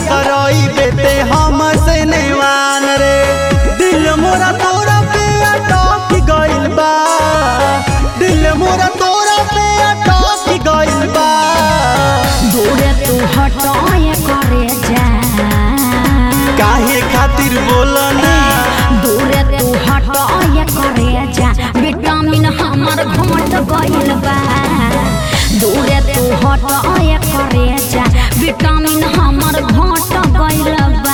करई बेटे हम से नेवान रे दिल मोरा तोरा पे अटक गइल बा दिल मोरा तोरा पे अटक गइल बा दूरे तू हटाए करे जा काहे खातिर बोलना दूरे तू हटाए करे जा विटामिन हमर घट गइल बा दूरे तू हटाए करे जा विटामिन हमर घट गइल बा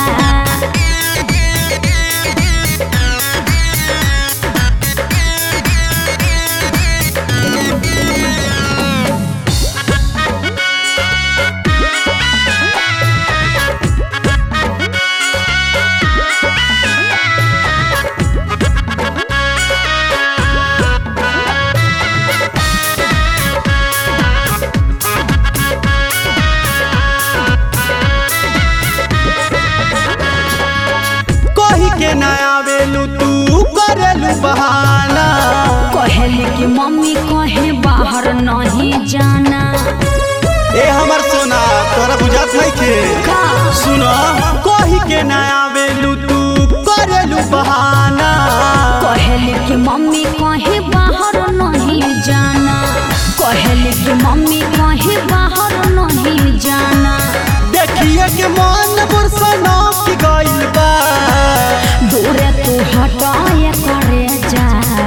कही के ना आवेलू तू करेलू बहाना कहली कि मम्मी कहे बाहर नहीं जाना ए हमर सोना तोरा बुझात नहीं के का सुनो कही के ना आवेलू तू करेलू बहाना कहली कि मम्मी कहे बाहर नहीं जाना कहली कि मम्मी कहे बाहर नहीं जाना देखिए के मन बुरसना की गइल बा दूरे तू हटाए करे जा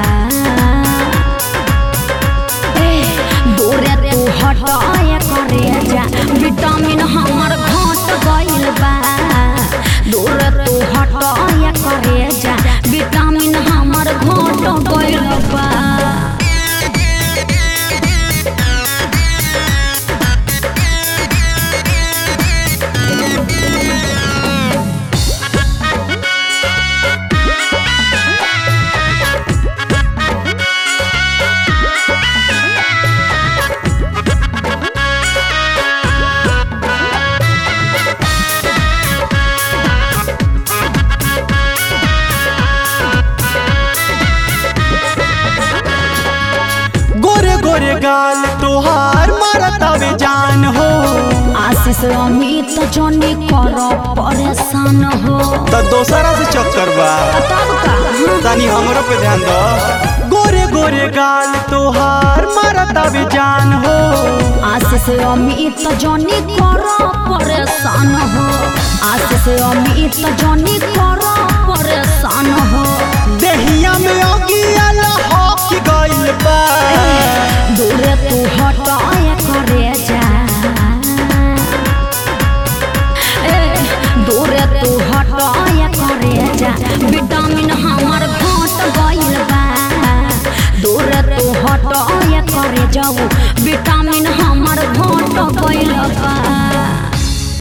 ए दूरे तू हटाए करे जा विटामिन हमर घट गइल बा दूरे तू हटाए करे जा विटामिन हमर घट गइल बा गोरे गोरे गाल तोहार मारतावे जान हो आशीष अमित जनी कर परेशान हो त दोसरा से चक्कर बा तब का तनी हमरो पे ध्यान दो गोरे गोरे गाल तोहार मारतावे जान हो आशीष अमित जनी कर परेशान हो आशीष अमित जनी कर परेशान हो